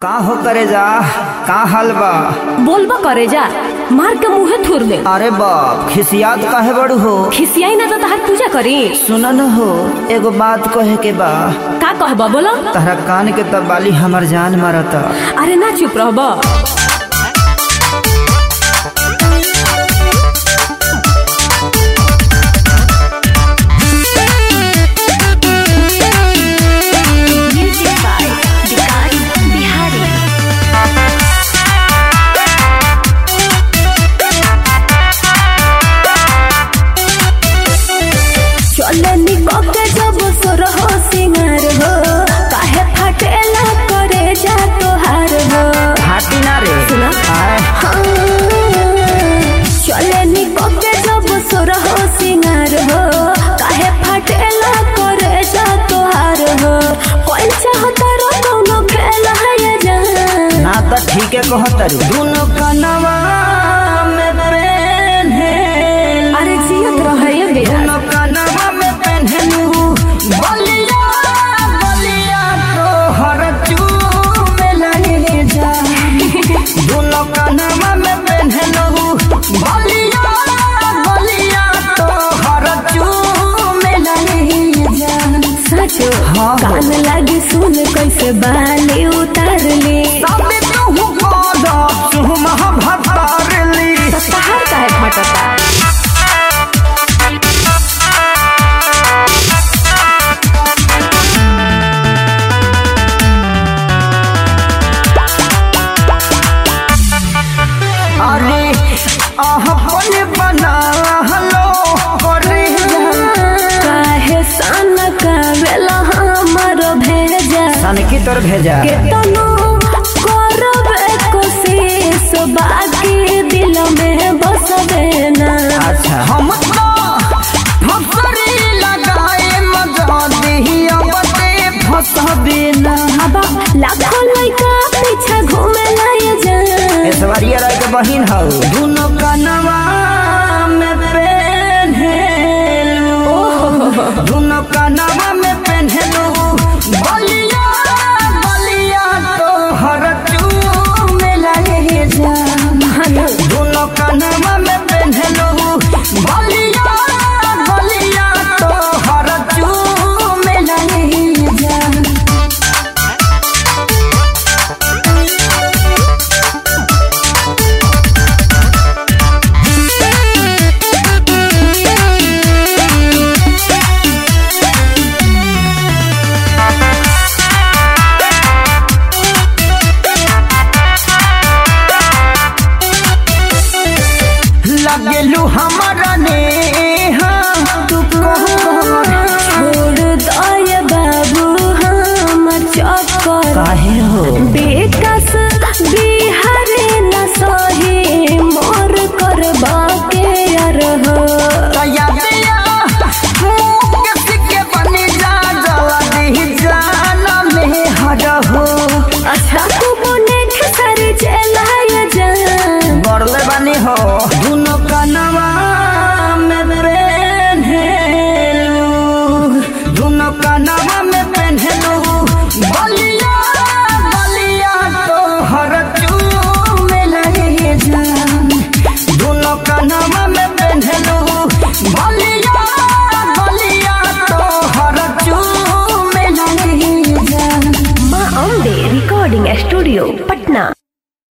का हो करे जा का हाल बा बोलबा करे जा मार के मुंहे थुर दे अरे बाप खिसियात काहे बड़ू हो खिसियाई ना तो तहार पूजा करी सुन न हो एगो बात कहे के बा का कहबा बोलो तहरा कान के तबाली हमर जान मारता अरे ना चुप रहबा चले निकके जब सोर हो सिंगार हो काहे फटेला करे जा तोहार हो हाटी ना रे सुना? आए, हाँ। चले निकके जब सोर हो सिंगार हो काहे फटेला करे जा तोहार हो कोई चाहता रो दोनों खेल है ये जान ना त ठीक है कहतरी दुनो कनवा में पेन्हे अरे जियत रहे ये बेरा दुनो कनवा में पेन्हलू बलिया बलिया तोहर चूमे लगे जा दुनो कनवा में पेन्हलू बलिया बलिया तोहर चूमे लगे जा सचो हाँ। कान लागी सुन कैसे बाली उतार ली साबे तू गोदा सुमा भतारली तो तहार काहे फटता अरे आहपन बना हलो करे काहे सन कावेला हमर भेजा सन की तोर भेजा केतनो करब कोशिश बाकी दिल में बसबे ना अच्छा हम तो फसरी लगाए मजा दिहिया बते फसबे ना अब लाखों लइका पीछे घूमे लाए जा ऐश्वर्या राय के बहिन हौ दुनो कनवा में पेन्हेलू दुनो कनवा में पेन्हेलू बलिया बलिया तोहर चूमे लगे जा दुनो कनवा में पेन्हेलू बलिया बलिया तोहर चूमे लगे जा लगेलू हमारा नेहा तू कहर छोड़ दय बाबू हम चक्कर काहे हो बेकस बिहारे न सही मोर करबा के अर हो तया दिया मुँह के सिक्के बनी जा जला दी जान में हर हो अच्छा तू बोने खेसरी चलाय जा बड़ले बनी हो दुनो कनवा में पेन्हेलू दुनो कनवा में पेन्हेलू बलिया बलिया तोहर चूमे लगे जान दुनो कनवा में पेन्हेलू बलिया बलिया तोहर चूमे लगे जान माँ अम्बे रिकॉर्डिंग स्टूडियो पटना